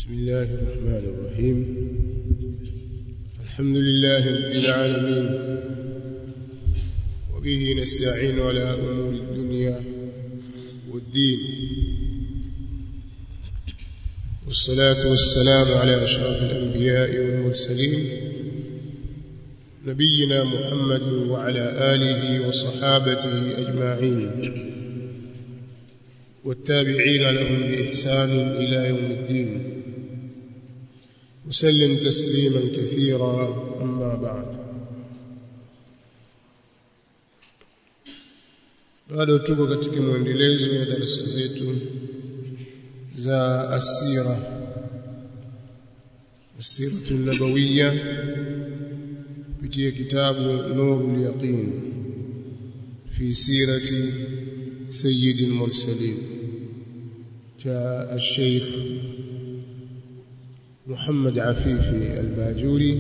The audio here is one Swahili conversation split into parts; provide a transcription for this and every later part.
بسم الله الرحمن الرحيم الحمد لله رب العالمين وبه نستعين على أمور الدنيا والدين والصلاة والسلام على أشرف الأنبياء والمرسلين نبينا محمد وعلى آله وصحابته أجمعين والتابعين لهم بإحسان إلى يوم الدين وسلم تسليما كثيرا أما بعد bado tuko katika mwendelezo wa darasa zetu za asira asiratu nabawiya kupitia kitabu nurul yaqin fi sirati سيد المرسلين جاء الشيخ محمد عفيفي الباجوري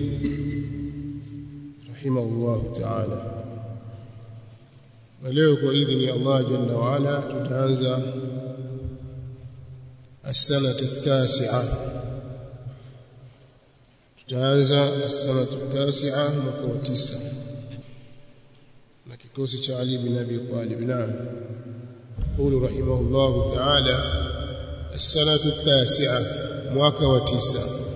رحمه الله تعالى ولeo kwa idhini ya Allah jalla wa ala tutaanza السنة التاسعة tutaanza السنة التاسعة mwaka wa 9 na kikosi cha Ali bin Abi Talib naam يقول رحمه الله تعالى السنة التاسعة mwaka wa tisa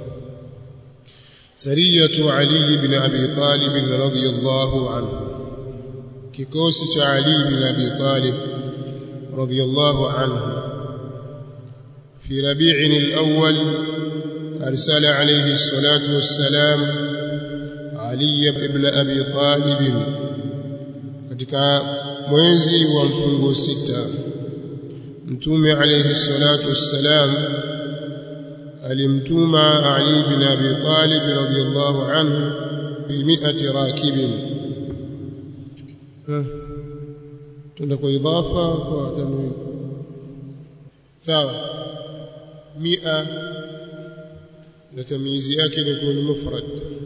سرية علي بن أبي طالب رضي الله عنه كيكوس علي بن أبي طالب رضي الله عنه في ربيع الأول أرسل عليه الصلاة والسلام علي بن أبي طالب katika mwezi wa mfungo sita mtume alayhi salatu wassalam alimtuma Ali bin Abi Talib radhiyallahu anhu bi mi'ati rakibin tunda kwa idhafa kwa tanwin sawa mia na tamyizi yake ni ni mufrad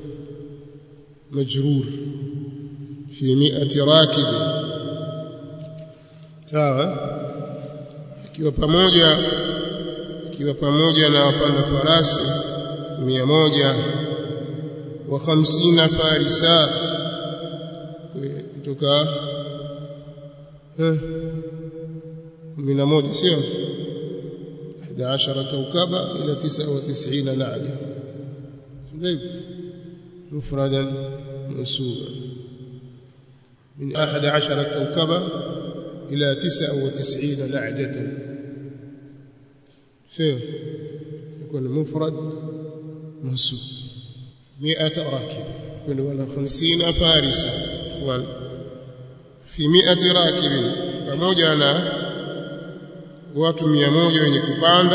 majrur fi mi'ati rakibin sawa ikiwa pamoja ikiwa pamoja na wapanda farasi mia moja wa hamsina farisa kutoka kumi na moja sio إحدى عشر كوكبا إلى تسعة وتسعين نعجة مفردا منسوبا من أحد عشر كوكبا إلى تسعة وتسعين نعجة شو يكون مفرد منسوب مئة راكب يكون ولا خمسين فارسا في مئة راكب pamoja na watu mia moja wenye kupanda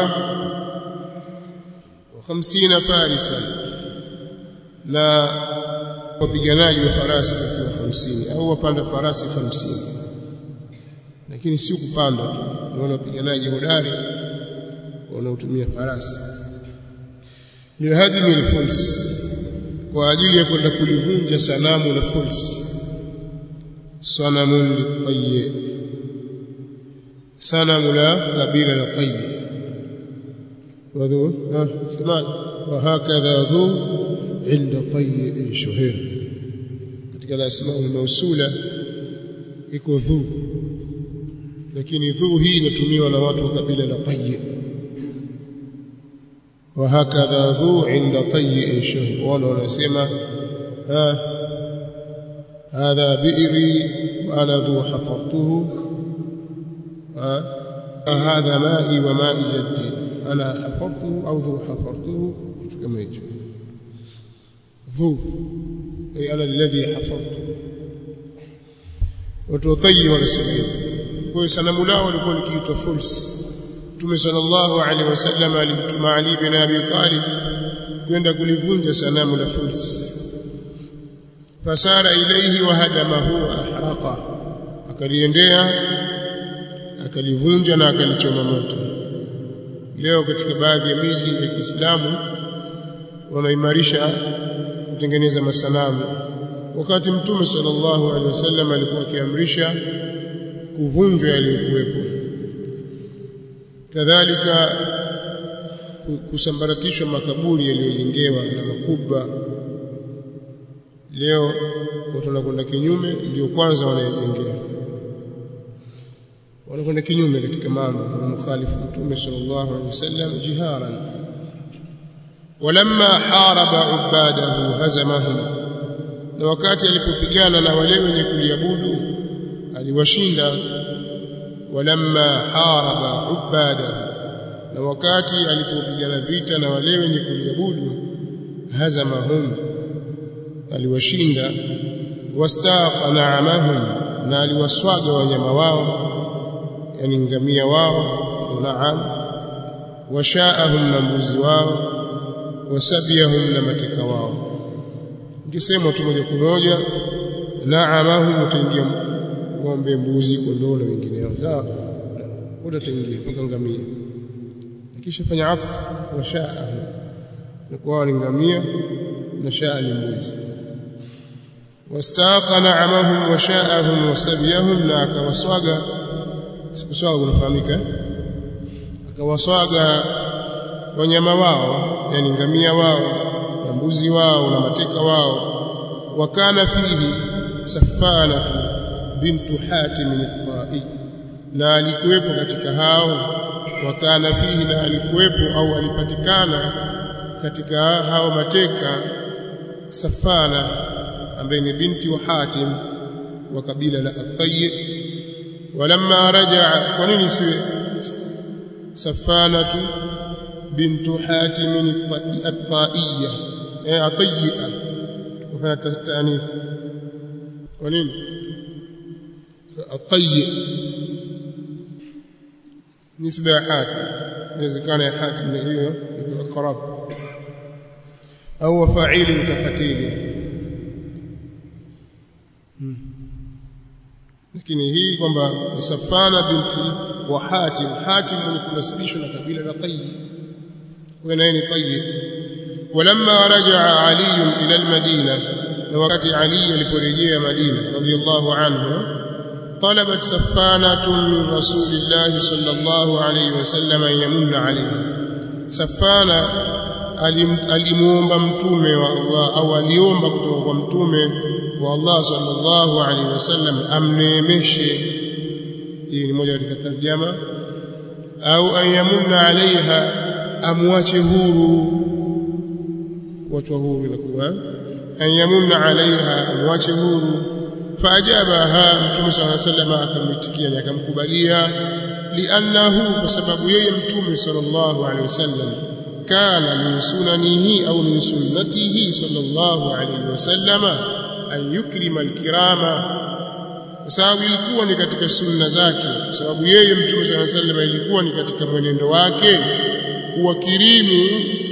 wa hamsina farisa na wapiganaji wa farasi wakiwa 50 au wapanda farasi 50 lakini si kupanda tu ni wale wapiganaji hodari wanaotumia farasi lihadimi alfuls kwa ajili ya kwenda kulivunja sanamu la fuls sanamun litayyi sanamu la kabila la tayyi wadhu ha semaji وهكذا ذو عند طيء شهير katika al-asma al-mawsula iko dhu lakini dhu hii inatumiwa na watu wa kabila la tayy wa hakadha dhu inda tayy shahir wala wanasema ha hadha bi'ri wa ana dhu hafartuhu ha hadha ma'i wa ma'i jaddi ana hafartuhu au dhu hafartuhu kitu kama hicho dhu ay ana alladhi hafadhtu watu watayi wanasema kwa hiyo sanamu lao walikuwa likiitwa fuls Mtume sallallahu alaihi wasallam alimtuma Ali bin Abi Talib kwenda kulivunja sanamu la fuls fasara ilayhi wa hadamahu ahraqa akaliendea akalivunja na akalichoma moto leo katika baadhi ya miji ya Kiislamu wanaimarisha kutengeneza masanamu wakati mtume sallallahu alaihi wasallam alikuwa akiamrisha kuvunjwa yaliyokuwepo kadhalika kusambaratishwa makaburi yaliyojengewa na makubwa leo watu wanakwenda kinyume ndio kwanza wanayejengea wanakwenda kinyume katika mambo mukhalifu mtume sallallahu alaihi wasallam jiharan walamma haraba ubadahu hazamahum na wakati alipopigana na wale wenye kuliabudu aliwashinda walamma haraba ubadahu na wakati alipopigana vita na wale wenye kuliabudu hazamahum aliwashinda wastaqa na'amahum na aliwaswaga wanyama wao yani ngamia wao naam washaahum na mbuzi wao wasabiyahum na mateka wao ngisema tu moja kwa moja naamahum utaingia ng'ombe mbuzi kondoo na wengineo sawa utaingia mpaka ngamia kisha fanya atfu washaahum na kwa ni ngamia na shaa ni mbuzi wastaqa na'amahum washaahum wasabiyahum na akawaswaga sikuswaga unafahamika akawaswaga wanyama wao yani ngamia wao na mbuzi wao na mateka wao wakana fihi safanatu bintu hatim al-ta'i na alikuwepo katika hao wakana fihi na alikuwepo au alipatikana katika hao mateka safana ambaye ni binti wa hatim wa kabila la at-tayy walamma rajaa kwa nini siwe safanatu bintu hatim at-taiyya eh atiyya kufanya tanith kwa nini at-tayy nisba ya hatim inawezekana ya hatim ni hiyo ni aqrab au fa'ilin kaqatili lakini hii kwamba ni Safana binti wa Hatim Hatim ni kunasibishwa na kabila la Tayyib kwa naye ni Tayyib walamma rajaa Ali ila al-Madina na wakati Ali aliporejea Madina radiyallahu anhu طلبت سفانة من رسول الله صلى الله عليه وسلم أن يمن عليها سفانة alimuomba mtume wa Allah au aliomba kutoka kwa mtume wa Allah sallallahu alaihi wasallam amneemeshe hii ni moja katika tarjama au ayamunna alaiha amwache huru kuachwa huru inakuwa ayamunna alaiha amwache huru faajabaha mtume sallallahu alaihi wasallam akamitikia na akamkubalia liannahu kwa sababu yeye mtume sallallahu alaihi wasallam kana min sunanihi au min sunnatihi sallallahu alaihi wasallama an yukrima alkirama kwa sababu ilikuwa ni katika sunna zake kwa sababu yeye mtume swalla sallam ilikuwa ni katika mwenendo wake kuwakirimu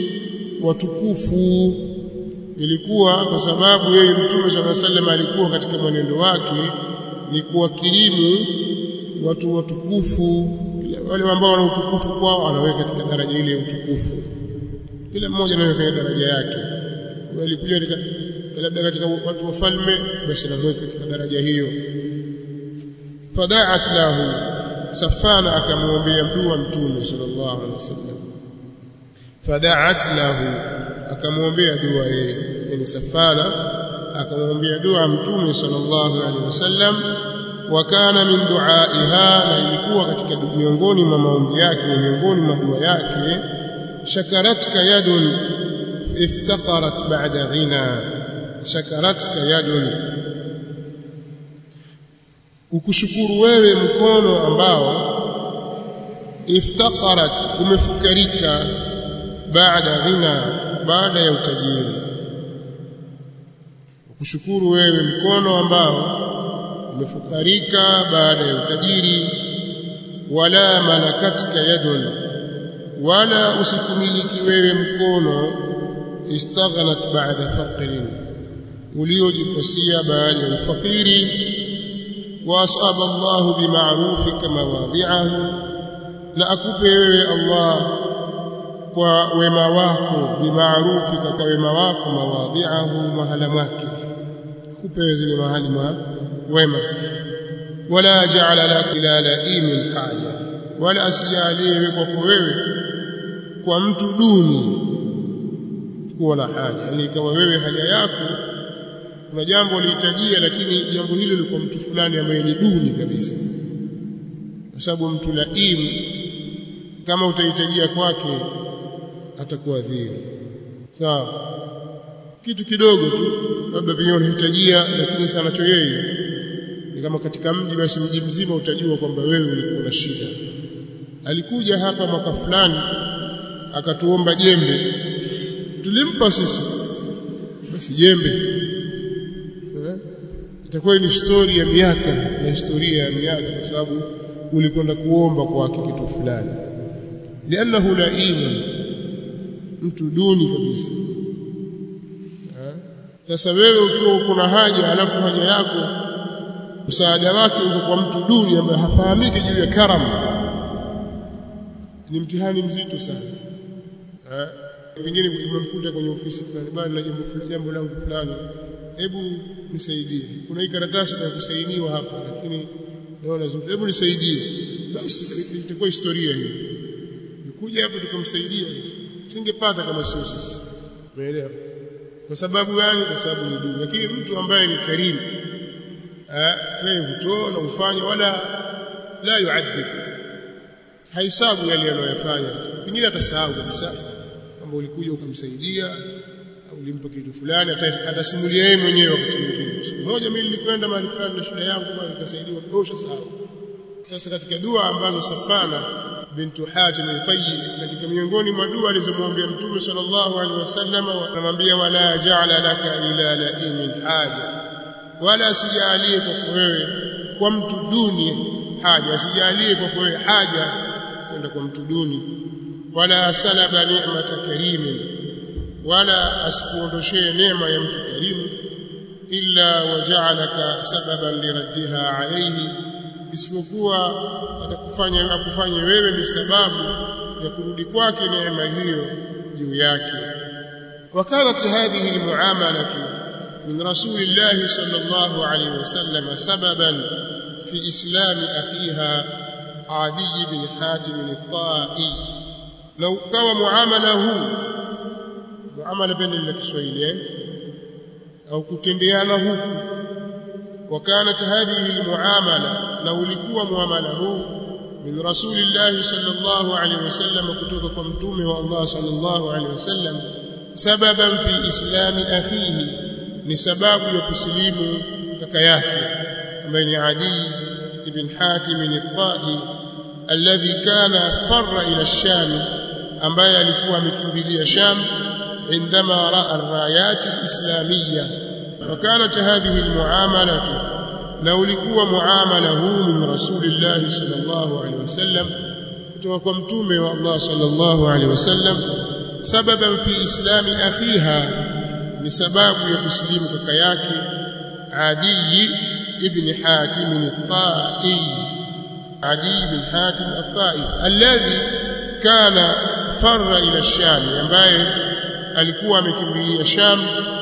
watukufu ilikuwa kwa sababu yeye mtume swalla sallam alikuwa katika mwenendo wake ni kuwakirimu watu watukufu wale ambao wana utukufu kwao anaweka katika daraja ile ya utukufu kila mmoja anaweka daraja yake walikuja labda katika watu wafalme basi anaweka katika daraja hiyo fada'at lahu safana akamwombea dua mtume sallallahu alaihi wasallam fada'at lahu akamwombea dua yeye yani safana akamwombea dua mtume sallallahu alaihi wasallam wa kana min du'aiha na ilikuwa katika miongoni mwa maombi yake miongoni mwa dua yake shakaratka yadun iftaqarat ba'da ghina shakaratka yadun ukushukuru wewe mkono ambao iftaqarat umefukarika baada ghina baada ya utajiri ukushukuru wewe mkono ambao umefukarika baada ya utajiri wala malakatka yadun wala usikumiliki wewe mkono istaghnat ba'da faqrin uliojikosia baada ya ufakiri وأصاب الله بمعروفك مواضعه na akupe wewe Allah kwa wema wako bimaarufika kwa wema wako mawadhi'ahu mahala mwake akupe zile mahali ma wema wala ja'ala lak ila la'imin haja wala asijalie kwako wewe kwa mtu duni kuwa na haja yani kama wewe haja yako kuna jambo lihitajia lakini jambo hilo liko mtu fulani ambaye ni duni kabisa kwa sababu mtu laimu kama utahitajia kwake atakuadhiri sawa kitu kidogo tu labda pengine unahitajia lakini sana cho yeye ni kama katika mji basi mji mzima utajua kwamba wewe ulikuwa na shida alikuja hapa mwaka fulani akatuomba jembe tulimpa sisi basi jembe eh? itakuwa ni historia ya miaka na historia ya miaka kwa sababu ulikwenda kuomba kwake kitu fulani lianahu laimun mtu duni kabisa sasa wewe ukiwa uko na haja alafu haja yako msaada wake uko kwa mtu duni ambaye hafahamiki juu ya karam ni mtihani mzito sana eh pengine umemkuta kwenye ofisi fulani bwana na jambo fulani jambo langu fulani hebu nisaidie kuna hii karatasi ya kusainiwa hapa lakini naona zuri hebu nisaidie basi itakuwa historia hiyo nikuja hapa tukamsaidia singepata kama sio sisi umeelewa kwa sababu gani kwa sababu ni dini lakini mtu ambaye ni karimu eh yeye hutoa na ufanya wala la yuadhib haisabu yale anayofanya pengine atasahau kabisa kwamba ulikuja ukamsaidia au ulimpa kitu fulani atasimulia yeye mwenyewe wakati mwingine siku moja mimi nilikwenda mahali fulani na shida yangu bali nikasaidiwa dosha sahau sasa katika dua ambazo Safana bintu Hatim al-Tayyi katika miongoni mwa dua alizomwambia Mtume sallallahu alaihi wasallam anamwambia wala ja'ala laka ila laimin haja wala asijalie kwa wewe kwa mtu duni haja asijalie kwa wewe haja kwenda kwa mtu duni wala salaba ni'mata karimin wala asikuondoshee neema ya mtu karimu illa waja'alaka sababan liraddiha alayhi isipokuwa atakufanya akufanye wewe ni sababu ya kurudi kwake neema hiyo juu yake وكانت هذه المعامله من رسول الله صلى الله عليه وسلم سببا في اسلام اخيها عدي بن حاتم الطائي لو كان معامله muamala pende la Kiswahili eh au kutendeana huku وكانت هذه المعامله لو ulikuwa muamala huu min rasulillah sallallahu alayhi wasallam kutoka kwa mtume wa Allah sallallahu alayhi wasallam sababan fi islami akhihi ni sababu ya kusilimu kaka yake ambaye ni Adi ibn Hatim al-Tahi alladhi kana farra ila ash-Sham ambaye alikuwa amekimbilia Sham عندما راى الرايات الاسلاميه وكانت هذه المعامله لو لكوا معامله من رسول الله صلى الله عليه وسلم kutoka kwa mtume wa Allah sallallahu alaihi wasallam sababan fi islami akhiha ni sababu ya kusilimu kaka yake Adi ibn Hatim al-Ta'i Adi ibn Hatim al-Ta'i alladhi kana farra ila ash-Sham ambaye alikuwa amekimbilia Sham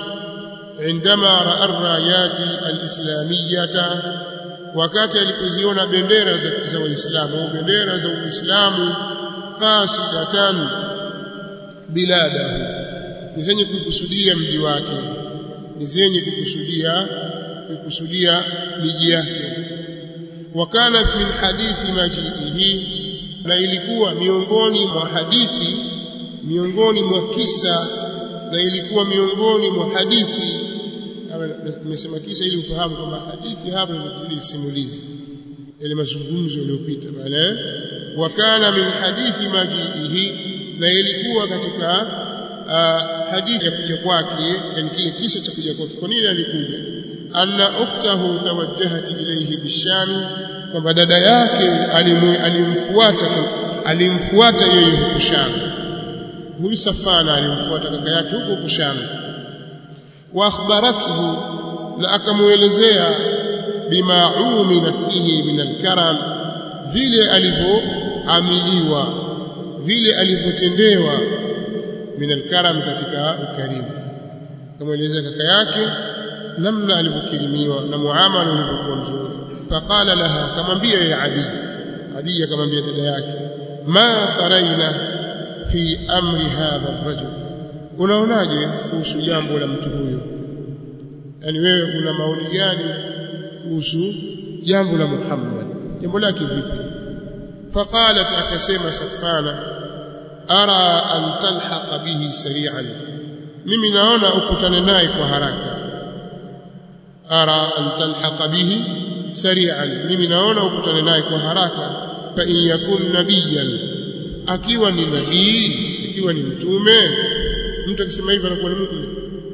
عندما راى الرايات الاسلاميه wakati alipoziona bendera za waislamu au bendera za uislamu qasidatan biladahu ni zenye kukusudia mji wake ni zenye kukusudia kukusudia miji yake wakana min hadithi majiihi na ilikuwa miongoni mwa hadithi miongoni mwa kisa na ilikuwa miongoni mwa hadithi nimesema kisa ili ufahamu kwamba hadithi hapa ni simulizi ile mazungumzo yaliyopita pale wakana min hadithi majiihi na ilikuwa katika uh, hadithi ya kuja kwake yani kile kisa cha kuja kwake kwa nini alikuja anna ukhtahu tawajjahat ilayhi bisham kwamba dada yake alimfuata alimfuata yeye huko Sham huyu Safana alimfuata kaka yake huko huko Sham wa akhbarathu na akamuelezea bima umina fihi min alkaram vile alivyoamiliwa vile alivyotendewa min alkaram katika ukarimu akamuelezea kaka yake namna alivyokirimiwa na muamala ulivyokuwa mzuri faqala laha akamwambia ya adi adi akamwambia dada yake ma taraina fi amri hadha ar-rajul unaonaje kuhusu jambo la mtu huyo yani wewe una maoni gani kuhusu jambo la Muhammad jambo lake vipi faqalat akasema safana ara an talhaqa bihi sari'an mimi naona ukutane naye kwa haraka ara an talhaqa bihi sari'an mimi naona ukutane naye kwa haraka fa in yakun nabiyan akiwa ni nabii ikiwa ni mtume mtu akisema hivyo anakuwa ni mu'min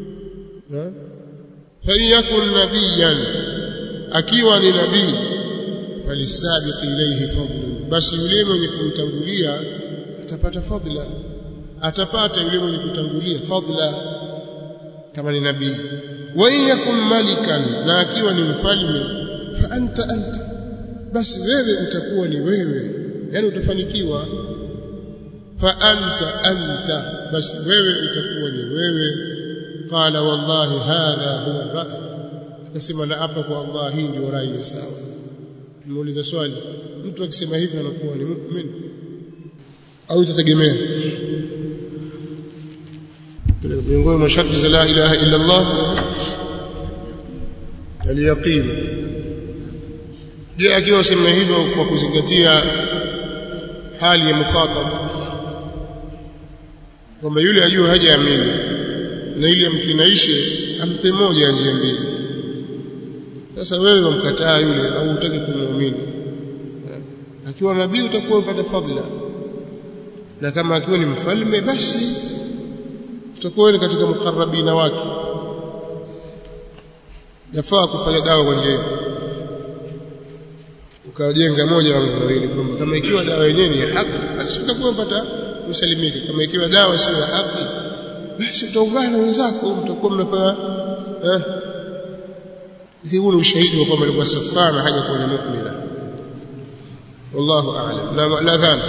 fa in yakun nabiyan akiwa ni nabii falisabiq ilayhi fadlun basi yule mwenye kumtangulia atapata fadla atapata yule mwenye kutangulia fadla kama ni nabii wa in yakun malikan na akiwa ni mfalme fa anta anta basi wewe utakuwa ni wewe yani utafanikiwa fa anta anta basi wewe utakuwa ni wewe qala wallahi hadha huwa ar-ra'y akasema na hapa kwa Allah hii ndio rai ya sawa muuliza swali mtu akisema hivi anakuwa ni muumini au itategemea miongoni mwa sharti za la ilaha illa Allah al-yaqin je akiwa sema hivyo kwa kuzingatia hali ya mukhatab kwamba yule ajua hajaamini na ili amkinaishe ampe moja ya njia mbili sasa wewe wamkataa yule au utaki kumwamini akiwa nabii utakuwa upata fadhila na kama akiwa ni mfalme basi utakuwa ni katika mukarrabina wake yafaa kufanya dawa kwa njia ukajenga moja au mawili kwamba kama ikiwa dawa yenyewe ni ya haki basi utakuwa upata usalimike kama ikiwa dawa sio ya haki basi utaungana na wenzako mtakuwa mnafanya eh huu ni ushahidi wa kwamba alikuwa safana haja kuwa ni mu'mina wallahu a'lam na la dhani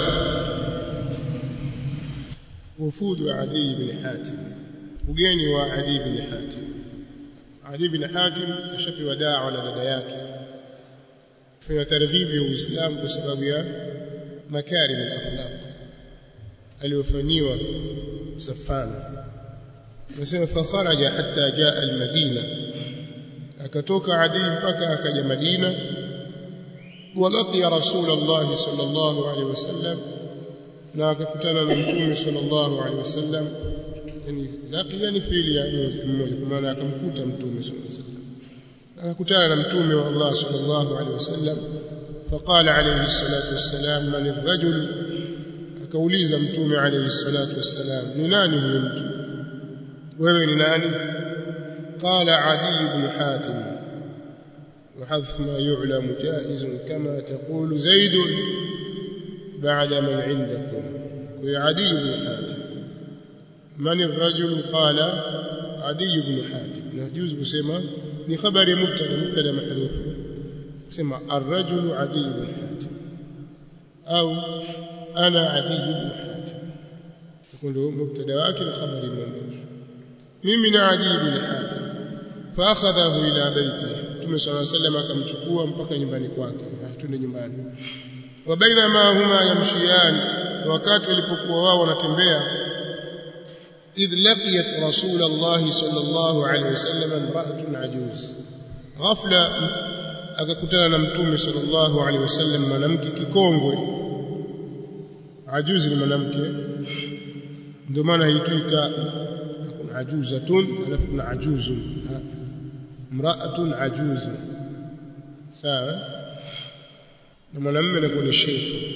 وفود عدي بن حاتم ugeni wa Adi bin Hatim Adi bin Hatim kashapewa dawa na dada yake fanya targhibi ya Uislamu kwa sababu ya makarim al-akhlaq aliyofanyiwa Safana nasema fa kharaja hatta jaa al-Madina akatoka Adi mpaka akaja Madina walaqiya Rasulullah sallallahu alaihi wasallam na akakutana na Mtume sallallahu alaihi wasallam yani laqiya ni fiili ya mmoja kwa maana akamkuta Mtume sallallahu alaihi wasallam akakutana na Mtume wa Allah sallallahu alaihi wasallam فقال عليه الصلاة والسلام من الرجل akauliza Mtume عليه الصلاة والسلام ni nani huyo mtu wewe ni nani قال عدي بن حاتم وحذف ما يعلم جائز كما تقول زيد بعد من عندكم كي عدي بن حاتم من الرجل قال عدي بن حاتم نجوز بسمة ni khabari mubtada mubtada mahdhuf sema ar-rajul adi ibn hatim au ana adi ibn hatim tukundo mubtada wake ni khabari mamdhuf mimi na adi ibn hatim fa akhadhahu ila baiti Mtume صلى الله عليه وسلم akamchukua mpaka nyumbani kwake twende nyumbani wa baina ma huma yamshiyan wakati walipokuwa wao wanatembea إذ لقيت رسول الله صلى الله عليه وسلم امرأة عجوز غفلة akakutana na mtume sallallahu alaihi wasallam mwanamke kikongwe ajuzi ni mwanamke ndio maana haituita kuna ajuzatun alafu kuna ajuzun mraatun ajuzun sawa na mwanamume anakuwa ni sheikh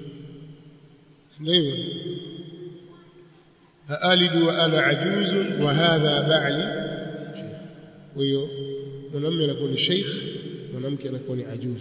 ndio أألد وأنا عجوز وهذا بعلي شيخ ويو mwanamume anakuwa ni sheikh mwanamke anakuwa ni ajuz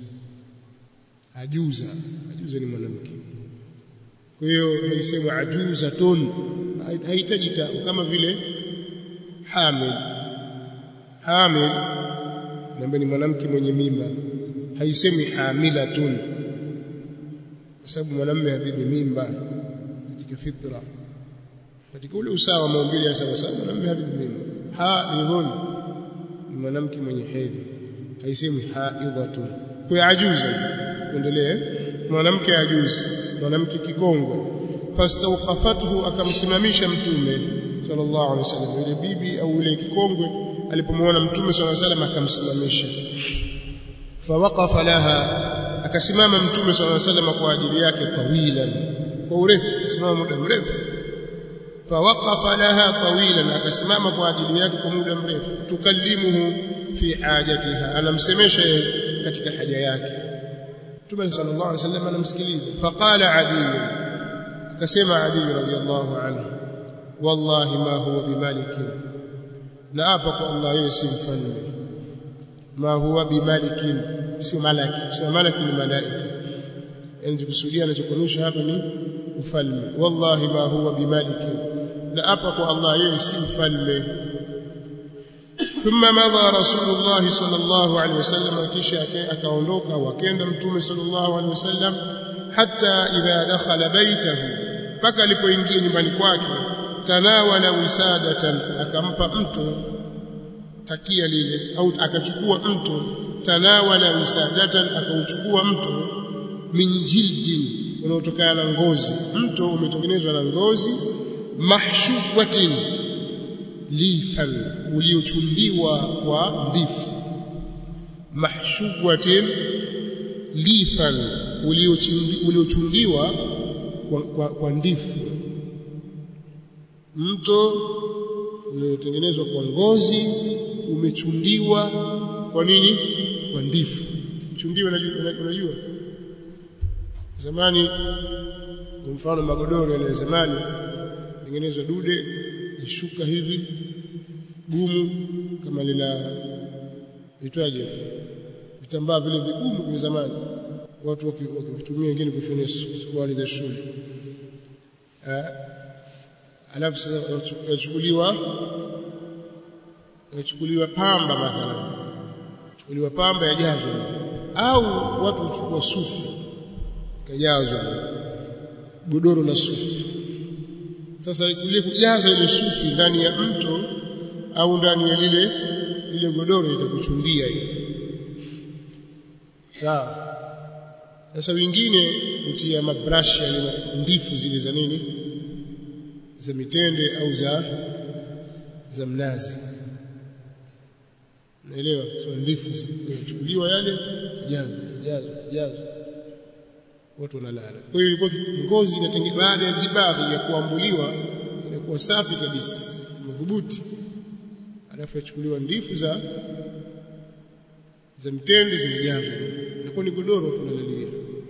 ajuza ajuza ni mwanamke kwa hiyo haisemwa ajuzatun haihitaji ta kama vile hamil hamil namba ni mwanamke mwenye mimba haisemi hamilatun kwa sababu mwanamume habibi mimba katika fitra katika ule usawa maumbile ya sawa sawa mwanamume habibi mimba haidhun ni mwanamke mwenye hedhi haisemi haidhatun kwa ajuzu endelee mwanamke ajuzi mwanamke kikongwe fastawqafathu akamsimamisha mtume sallallahu alaihi wasallam yule bibi au yule kikongwe alipomwona mtume sallallahu alaihi wasallam akamsimamisha fawaqafa laha akasimama mtume sallallahu alaihi wasallam kwa ajili yake tawilan kwa urefu simama muda mrefu fawaqafa laha tawilan akasimama kwa ajili yake kwa muda mrefu tukallimuhu fi hajatiha anamsemesha yeye katika haja yake mtume sallallahu alaihi wasallam anamsikiliza faqala adi akasema adi radhiyallahu anhu wallahi ma huwa bimalikin na hapa kwa Allah yeye si mfalme ma huwa bimalikin sio malaki sio malaki ni malaika yani tukusudia anachokuonyesha hapa ni ufalme wallahi ma huwa bimalikin na hapa kwa Allah yeye si mfalme ثم مضى رسول الله صلى الله عليه وسلم kisha akaondoka wakenda mtume صلى الله عليه وسلم حتى اذا دخل بيته paka alipoingia nyumbani kwake tanawala wisadatan akampa mtu takia lile au akachukua mtu tanawala wisadatan akauchukua mtu min jildin unaotokana na ngozi mto umetengenezwa na ngozi mahshuwatin lifan uliochundiwa kwa ndifu mahshuwatin lifan uliochundiwa kwa, kwa, kwa ndifu mto uliotengenezwa kwa ngozi umechundiwa kwa nini kwa ndifu chundiwa unajua zamani kwa mfano magodoro yale zamani tengenezwa dude lishuka hivi gumu kama lila itwaje vitambaa vile vigumu kwa zamani watu wakivitumia wengine kushonea suruali za shule alafu sasa yachukuliwa yachukuliwa pamba mathalan chukuliwa pamba yajazwa au watu huchukua sufu ikajazwa godoro la sufu sasa ile kujaza ile sufi ndani ya mto au ndani ya lile lile godoro itakuchundia hiyo sawa sasa wengine hutia mabrashi yale ndifu zile za nini za mitende au za za mnazi naelewa sio ndifu zinachukuliwa yale jazo jazo jazo watu wanalala kwa hiyo ilikuwa ngozi inatengenezwa baada ya dibaghi ya kuambuliwa inakuwa safi kabisa madhubuti alafu yachukuliwa ndifu za za mtende zimejazwa inakuwa ni godoro tunalalia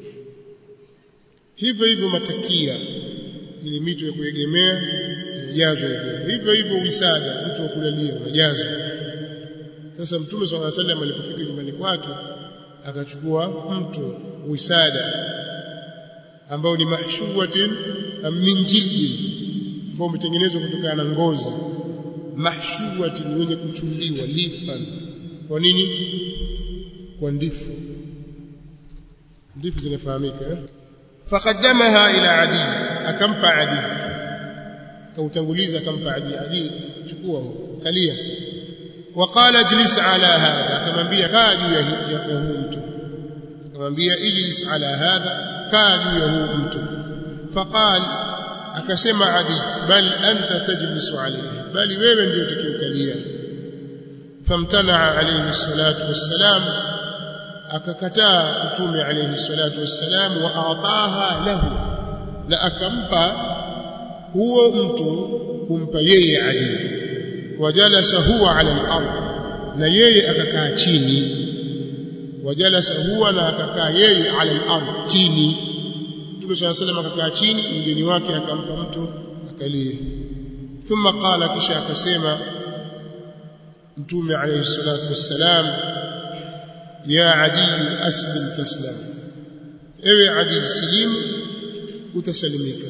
hivyo hivyo matakia ile mito ya kuegemea inajazwa hivyo hivyo hivyo wisada mtu wa kulalia unajazwa sasa mtume swalla alayhi wasallam alipofika nyumbani kwake akachukua mto wisada ambao ni mahshuwatin min jildin ambao umetengenezwa kutokana na ngozi mahshuwatin wenye kuchundiwa lifan kwa nini kwa ndifu ndifu zinafahamika eh? faqaddamaha ila adi akampa adi kautanguliza akampa adi adi chukua kalia وقال اجلس على هذا akamwambia kaa juu ya huu mtu akamwambia ijlis ala hadha kaa juu ya huu mtu faqal akasema adi bal anta tajlisu alayhi bali wewe ndio utakimkalia famtana alayhi salatu wassalam akakataa mtume alayhi salatu wassalam wa ataha lahu na akampa huo mtu kumpa yeye adi wajalasa huwa ala al-ard na yeye akakaa chini wajalasa huwa na akakaa yeye ala al-ard chini Mtume صلى الله عليه akakaa chini mgeni wake akampa mtu akalie thumma qala kisha akasema Mtume alayhi salatu wassalam ya adi aslim taslam ewe adi slim utasalimika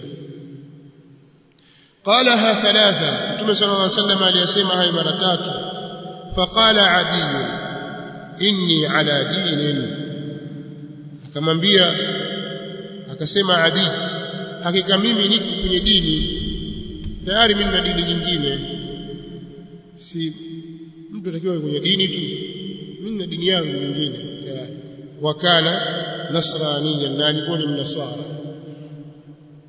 قالها ثلاثة متى صلى الله عليه وسلم aliyasema hayo mara tatu faqala adi inni ala dinin akamwambia akasema adi hakika mimi niko kwenye dini tayari mimi na dini nyingine si mtu atakiwa kwenye dini tu mimi na dini yangu nyingine tayari wakana nasraniyan na alikuwa ni mnasara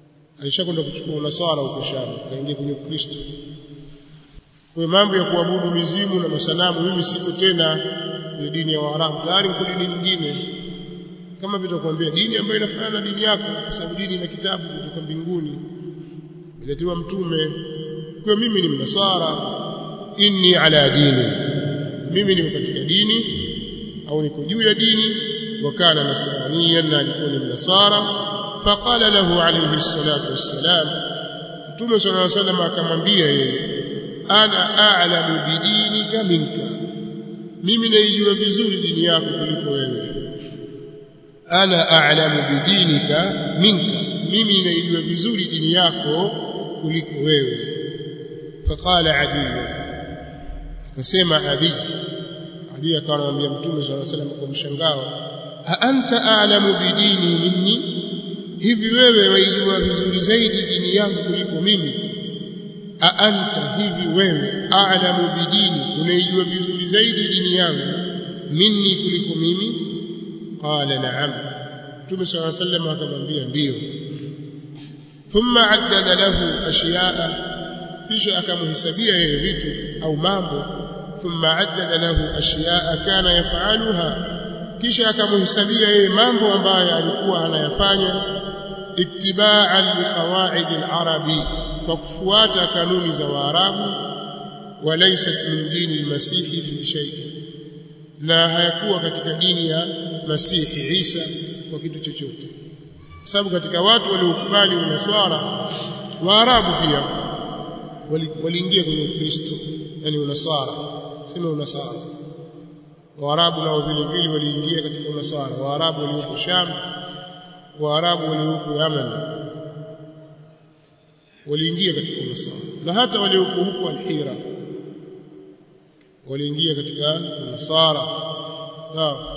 alishakwenda kuchukua unasara huko Sham kaingia kwenye Ukristo kwa mambo ya kuabudu mizimu na masanamu mimi siko tena kwenye dini ya Waarabu tayari niko dini nyingine kama vile kuambia dini ambayo inafanana na dini yako kwa sababu dini ina kitabu kutoka mbinguni iletiwa mtume kwa mimi ni mnasara inni ala dini mimi niko katika dini au niko juu ya dini wakana nasraniyan na alikuwa ni mnasara faqala lahu alayhi salatu wassalam mtume sallallahu alayhi wasallam akamwambia yeye ana a'lamu bidinika minka mimi naijua vizuri dini yako kuliko wewe ana a'lamu bidinika minka mimi naijua vizuri dini yako kuliko wewe faqala adi akasema adi adi akawa anamwambia mtume sallallahu alaihi wasallam kwa mshangao a anta a'lamu bidini minni hivi wewe waijua vizuri zaidi dini yangu kuliko mimi a anta hivi wewe a'lamu bidini unaijua vizuri zaidi dini yangu minni kuliko mimi qala na'am mtume sallallahu alaihi wasallam akamwambia ndiyo thumma addada lahu ashiya'a kisha akamhesabia yeye vitu au mambo thumma addada lahu ashiya'a kana yaf'aluha kisha akamhesabia yeye mambo ambayo alikuwa anayafanya ittiba'an li qawaid al-arabi kwa kufuata kanuni za waarabu walaysat min dini al-masihi fi shay'in na hayakuwa katika dini ya masihi Isa kwa kitu chochote sababu katika watu waliokubali unaswara waarabu pia waliingia kwenye Ukristo yani unasara sema unasara waarabu nao vile vile waliingia katika unasara waarabu walioko Sham waarabu walioko Yaman waliingia katika unasara na hata walioko huko Al-Hira waliingia katika unasara sawa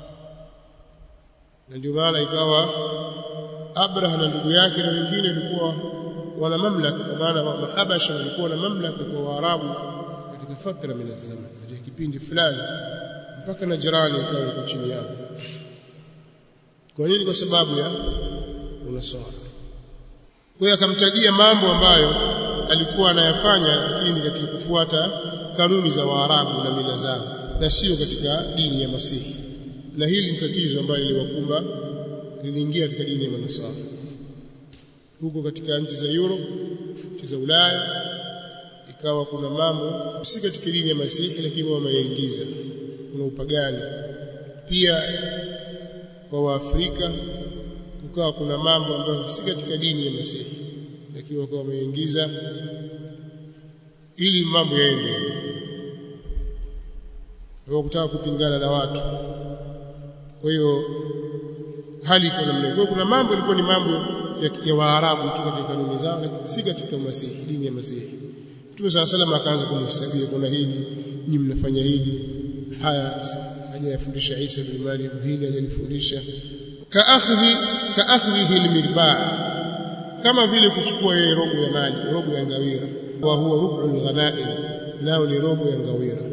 na ndio maana ikawa Abraha na ndugu yake na wengine walikuwa wana mamlaka kwa maana mahabasha walikuwa na mamlaka kwa Waarabu katika fatra min zaman katika kipindi fulani mpaka na jirani ikawa iko chini yao kwa nini kwa sababu ya unaswara kwa hiyo akamtajia mambo ambayo alikuwa anayafanya lakini katika kufuata kanuni za Waarabu na mila zao na sio katika dini ya Masihi na hili ni tatizo ambalo liliwakumba liliingia katika dini ya Manasara huko katika nchi za Europe nchi za Ulaya ikawa kuna mambo si katika dini ya Masihi lakini wameingiza kuna upagani pia kwa Waafrika kukawa kuna mambo ambayo si katika dini ya Masihi lakini wakawa wameingiza ili mambo yaende kwa kutaka kupingana na watu kwa hiyo hali iko namna hiyo kuna mambo ilikuwa ni mambo ya, ya Waarabu tu katika kanuni zao lakini si katika Masihi dini ya Masihi Mtume صلى الله عليه akaanza kumhesabia kuna hili nyinyi mnafanya hili haya hajayafundisha Isa bin Maryam hili hajalifundisha kaakhdhi kaakhdhihi almirba' kama vile kuchukua yeye robo ya maji robo ya ngawira wa huwa rub'ul ghanaim nao ni robo ya ngawira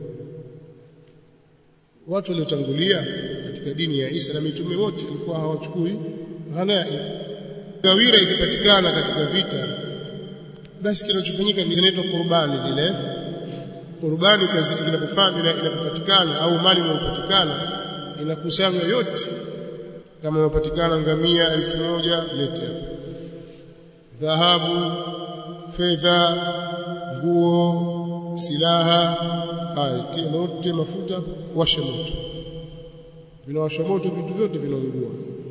watu waliotangulia katika dini ya Isa na mitume wote walikuwa hawachukui ghanaim ngawira ikipatikana katika vita basi kinachofanyika ni inaitwa qurbani zile qurbani kazi kinapofanywa inapopatikana au mali inayopatikana inakusanywa yote kama inapatikana ngamia elfu moja lete dhahabu fedha nguo silaha haya tia moto mafuta washa moto vinawasha moto vitu vyote vinaungua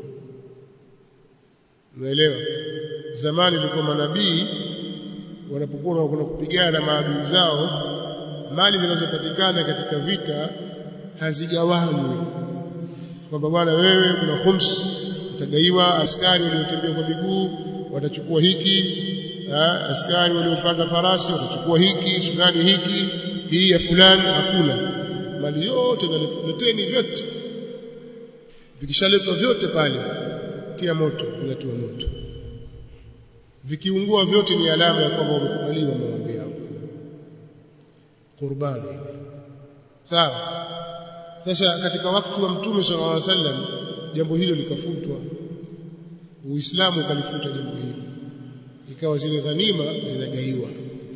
unaelewa zamani ilikuwa manabii wanapokuwa wanakwenda kupigana na maadui zao mali zinazopatikana katika vita hazigawanywi kwamba bwana wewe kuna khums utagaiwa askari waliotembea kwa miguu watachukua hiki ha, askari waliopanda farasi watachukua hiki fulani hiki hii ya fulani hakuna mali yote naleteni vyote vikishaletwa vyote pale tia moto vinatiwa moto vikiungua vyote ni alama ya kwamba wamekubaliwa maombi yao qurbani sawa sasa katika wakati wa mtume sallallahu alaihi wasallam jambo hilo likafutwa uislamu ukalifuta jambo hilo ikawa zile ghanima zinagaiwa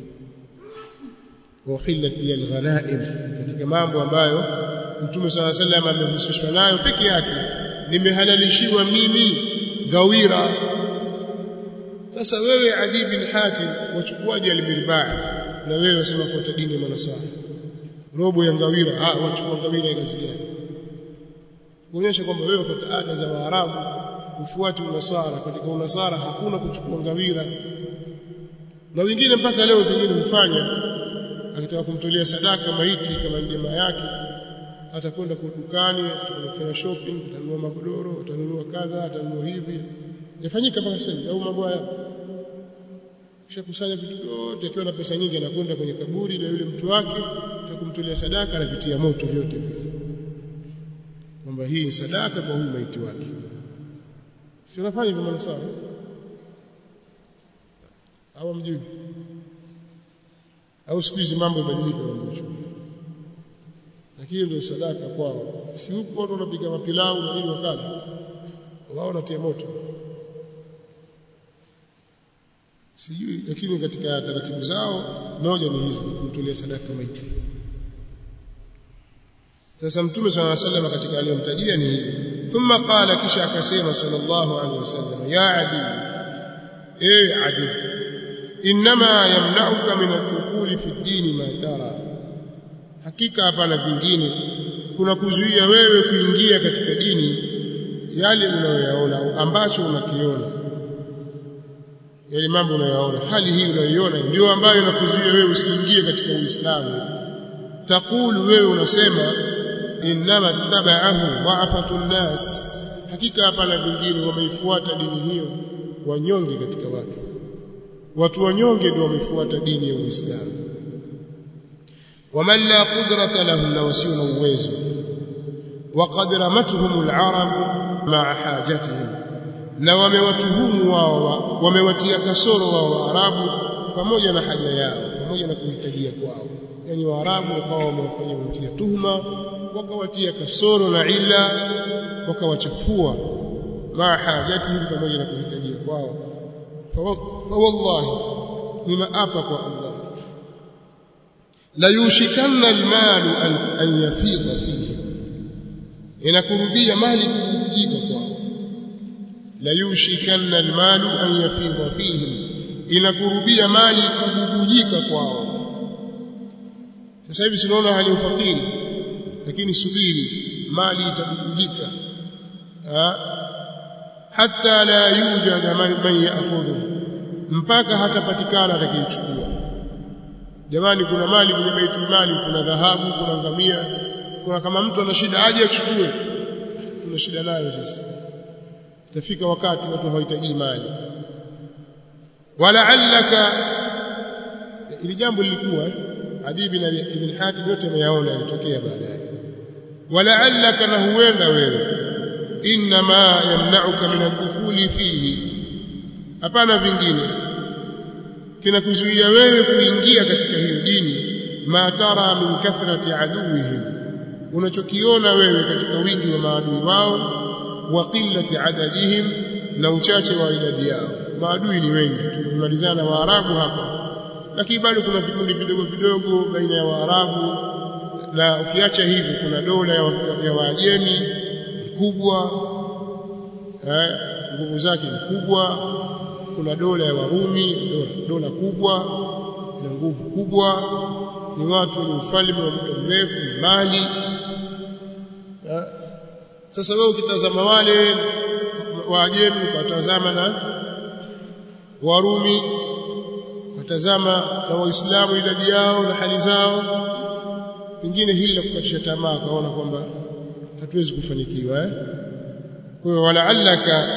uhillat li alghanaim katika mambo ambayo mtume sala sallam amehusishwa nayo peke yake nimehalalishiwa mimi gawira sasa wewe Adi bin Hatim wachukuaje almirbaa na wewe wasema fuata dini ya manasara robo ya ngawira ah wachukua ngawira kazi gani kuonyesha kwamba wewe fuata ada za Waarabu ufuati unasara katika unasara hakuna kuchukua ngawira na wengine mpaka leo pengine hufanya akitaka kumtolea sadaka maiti kama jamaa yake atakwenda kwa dukani atakwenda kufanya shopping atanunua magodoro atanunua kadha atanunua hivi yafanyika mpaka sasa au mambo haya kisha kusanya vitu vyote akiwa na pesa nyingi anakwenda kwenye kaburi la yule mtu wake kumtolea sadaka anavitia moto vyote vile kwamba hii ni sadaka kwa huyu maiti wake si unafanya hivyo manasara au mjui au siku hizi mambo yamebadilika mambo lakini ndio sadaka kwao si huko watu wanapika mapilau na nini wakala wao wanatia moto sijui lakini katika taratibu zao moja ni hizi kumtolea sadaka maiti sasa mtume swalla sallam katika aliyomtajia ni hili thumma qala kisha akasema sallallahu alaihi wasallam ya adi eh adi inma yamna'uka min ad-dukhuli fi ad-din ma tara hakika hapana vingine kuna kuzuia wewe kuingia katika dini yale unayoyaona ambacho unakiona yale mambo unayoyaona hali hii unayoiona ndio ambayo inakuzuia wewe usiingie katika Uislamu takulu wewe unasema innama tabaahu dha'afatu nnas hakika hapana vingine wameifuata dini hiyo wanyonge katika watu watu wanyonge ndio wameifuata dini ya Uislamu waman la qudrata lahum na wasio na uwezo وقد رمتهم العرب مع حاجتهم na wamewatuhumu wao wamewatia kasoro wao waarabu pamoja na haja yao pamoja na kuhitajia kwao yani waarabu wakawa wamewafanya kutia tuhuma wakawatia kasoro na ila wakawachafua maa hajatihim pamoja na kuhitajia kwao fa wallahi nimeapa kwa Allah la yushikanna almalu an, an yafidha fihi inakurubia mali kujibika kwao la yushikanna almalu an yafidha fihim inakurubia mali kububujika kwao sasa hivi sinaona hali ufakiri lakini subiri mali itabubujika hatta la yujad man ya'khudhu mpaka hatapatikana atakayechukua jamani kuna mali kwenye baitul mali kuna dhahabu kuna ngamia kuna kama mtu ana shida aje achukue tuna shida nayo sisi itafika wakati watu hawahitaji mali walaallaka ili jambo lilikuwa Adi ibn ibn Hatim yote ameyaona yalitokea baadaye walaallaka na huenda wewe inma yamna'uka min ad-dukhuli fihi hapana vingine kinakuzuia wewe kuingia katika hiyo dini ma tara min kathrati aduwihim unachokiona wewe katika wingi wa maadui wao wa qillati adadihim na uchache wa idadi yao maadui ni wengi tumemalizana waarabu hapa lakini bado kuna vikundi vidogo vidogo baina ya waarabu na ukiacha hivi kuna dola ya, ya waajemi ni kubwa eh, nguvu zake ni kubwa kuna dola ya warumi dola, dola kubwa ina nguvu kubwa ni watu wenye ufalme wa muda mrefu ni mali eh, sasa wewe ukitazama wale waajemi ukatazama na warumi ukatazama na waislamu idadi yao na hali zao pengine hili la kukatisha tamaa kaona kwamba hatuwezi kufanikiwa eh kwa hiyo walaallaka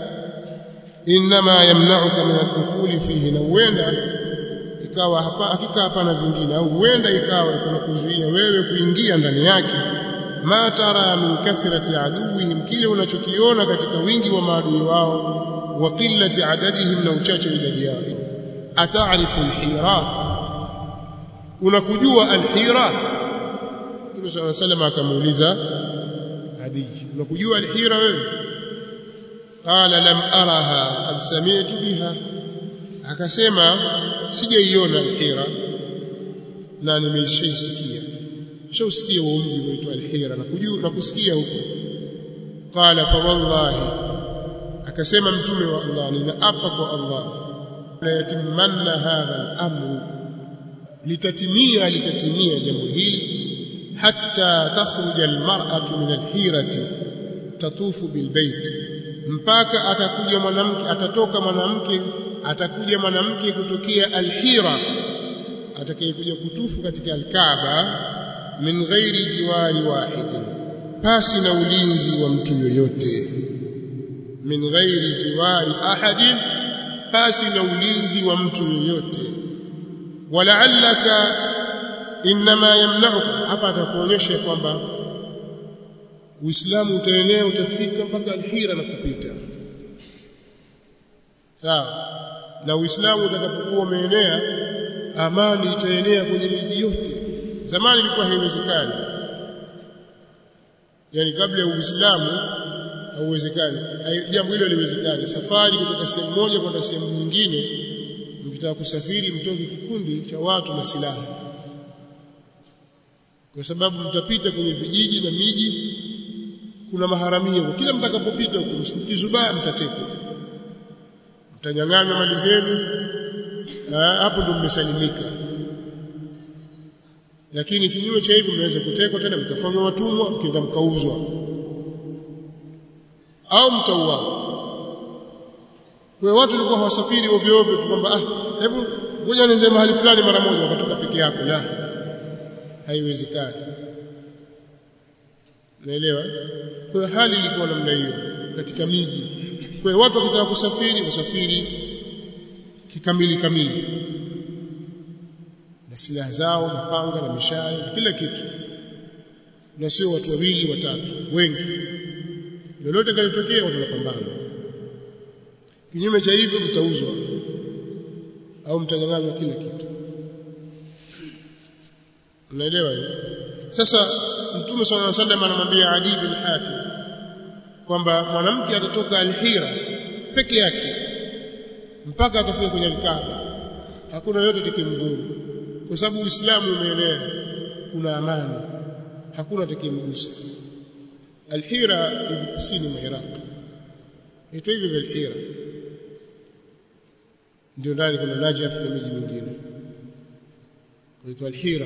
inma yamna'uka min ad-dukhuli fihi na huenda ikawa hapa hakika hapana vingine au huenda ikawa kuna kuzuia wewe kuingia ndani yake ma tara min kathrati aduwihim kile unachokiona katika wingi wa maadui wao wa qillati adadihim na uchache idadi yao ataarifu alhira unakujua alhira Mtume صلى الله عليه وسلم akamuuliza Adi unakujua alhira wewe qala lam araha qad sami'tu biha akasema sijaiona alhira na nimeishaisikia shausikia huo mji unaitwa alhira na kujua na kusikia huko qala fa wallahi akasema mtume wa Allah ninaapa kwa Allah la yatimanna hadha al-amru litatimia litatimia jambo hili hatta takhruja al-mar'atu min al-hirati tatufu bilbait mpaka atakuja mwanamke atatoka mwanamke atakuja mwanamke kutokea al-hira atakayekuja kutufu katika al-Kaaba min ghairi jiwari wahidin pasi na ulinzi wa mtu yoyote min ghairi jiwari ahadin pasi na ulinzi wa mtu yoyote walaallaka inma yamna'uka hapa atakuonyesha kwamba Uislamu utaenea utafika mpaka alhira na kupita sawa na Uislamu utakapokuwa umeenea amani itaenea kwenye miji yote zamani ilikuwa haiwezekani yani kabla ya Uislamu hauwezekani jambo hilo haliwezekani safari kutoka sehemu moja kwenda sehemu nyingine mkitaka kusafiri mtoke kikundi cha watu na silaha kwa sababu mtapita kwenye vijiji na miji kuna maharamia kwa kila mtakapopita huko mkizubaa mtatekwa mtanyang'anywa mali zenu hapo ndo mmesalimika lakini kinyume cha hivyo mnaweza kutekwa tena mkafanywa watumwa mkienda mkauzwa au mtauawa kwa watu walikuwa hawasafiri ovyo ovyo tu kwamba ah hebu ngoja niende mahali fulani mara moja wakatoka peke yako la haiwezekani naelewa kwa hali ilikuwa namna hiyo katika miji kwa hiyo watu wakitaka kusafiri wasafiri kikamili kamili na silaha zao mapanga na mishale na kila kitu na sio watu wawili watatu wengi lolote kalitokea watu wanapambana kinyume cha hivyo mtauzwa au mtanyang'anywa kila kitu unaelewa hiyo sasa mtume sallallahu alaihi wasallam anamwambia Ali bin Hatim kwamba mwanamke atatoka Al-Hira peke yake mpaka atafika kwenye Kaaba hakuna yote atakayemdhuru kwa sababu Uislamu umeenea kuna amani hakuna atakayemgusa Al-Hira iko kusini mwa Iraq ito hivyo Al-Hira ndio ndani kuna Najaf na miji mingine inaitwa Al-Hira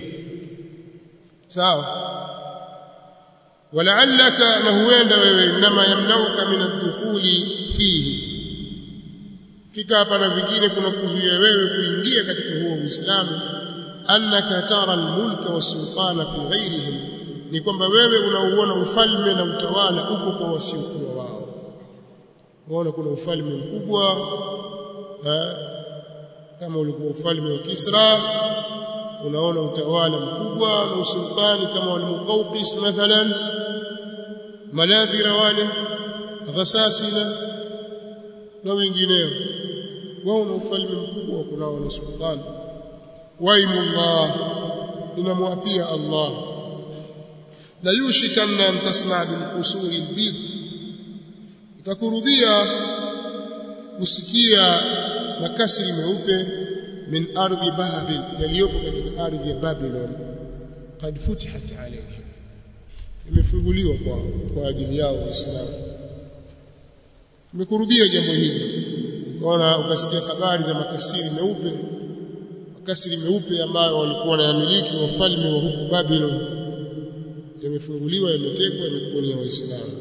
sawa walaallaka na huenda wewe inma yamnauka min ad-dukhuli fihi kika hapa na vingine kuna kuzuia wewe kuingia katika huo Uislamu annaka tara al-mulka was-sultana fi ghayrihim ni kwamba wewe unauona ufalme na utawala uko kwa wasiokuwa wao waona kuna ufalme mkubwa ha? kama ulikuwa ufalme wa Kisra unaona utawala mkubwa na usultani kama wal-Muqawqis mathalan manadhira wale ghasasina na wengineo wao na ufalme mkubwa wa kunao na sultani waimullah inamwapia Allah la yushikanna an tasma' bil qusuri al-bid itakurubia kusikia makasri meupe min ardhi babil yaliyopo katika ardhi ya Babylon kad futihat alayhi imefunguliwa kwa kwa ajili yao waislamu imekurubia jambo hili ukaona ukasikia habari za makasiri meupe makasiri meupe ambayo walikuwa wanayamiliki wafalme wa huku Babylon yamefunguliwa yametekwa yamekuwa ni waislamu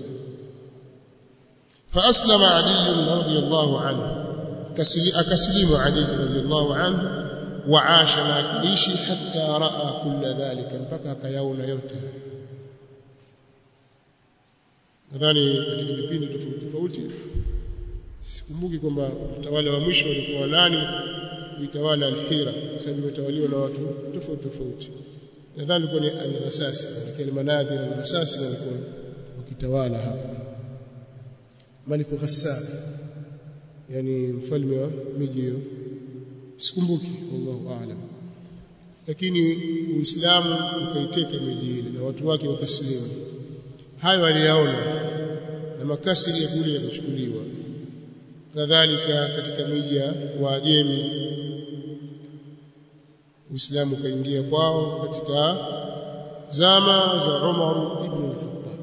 فأسلم علي رضي الله عنه أكسلم علي رضي الله عنه وعاش ما كيشي حتى رأى كل ذلك mpaka akayaona yote nadhani katika vipindi tofauti tofauti sikumbuki kwamba utawala wa mwisho walikuwa nani kuitawala al-Hira kwa sababu imetawaliwa na watu tofauti tofauti nadhani ilikuwa ni al-Ghasasi lakini manadhi al-Ghasasi walikuwa wakitawala hapa Malik Ghassan yani mfalme wa miji hiyo sikumbuki wallahu aalam lakini uislamu ukaiteka miji ile na watu wake wakasilimu hayo aliyaona na makasiri ya kule yakachukuliwa kadhalika katika miji ya Waajemi Uislamu ukaingia kwao katika zama za Umar ibn al-Khattab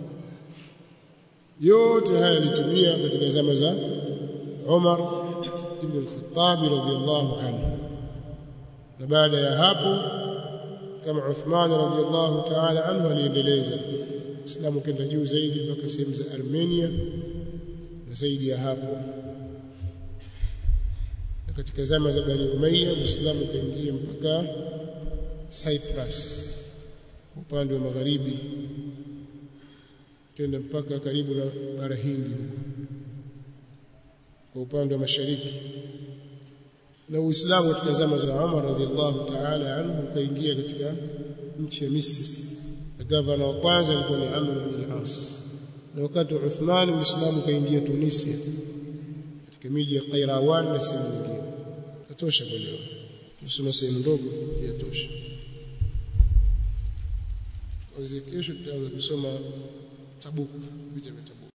yote haya yalitimia katika zama za Umar ibn al-Khattab radhiyallahu anhu na baada ya hapo kama Uthman radhiyallahu ta'ala anhu aliendeleza Uislamu kenda juu zaidi mpaka sehemu za Armenia na zaidi ya hapo na katika zama za Bani Umayya Uislamu ukaingia mpaka Cyprus upande wa magharibi kenda mpaka karibu na bara Hindi kwa upande wa mashariki na Uislamu katika zama za Umar radhiallahu ta'ala anhu ukaingia katika nchi ya Misri na gavana wa kwanza alikuwa ni Amr bin al-As na wakati wa Uthman Uislamu ukaingia Tunisia katika miji ya Qairawan na sehemu nyingine tatosha kwa leo tusome sehemu ndogo yatosha kuanzia kesho tutaanza kusoma Tabuk vita vya Tabuk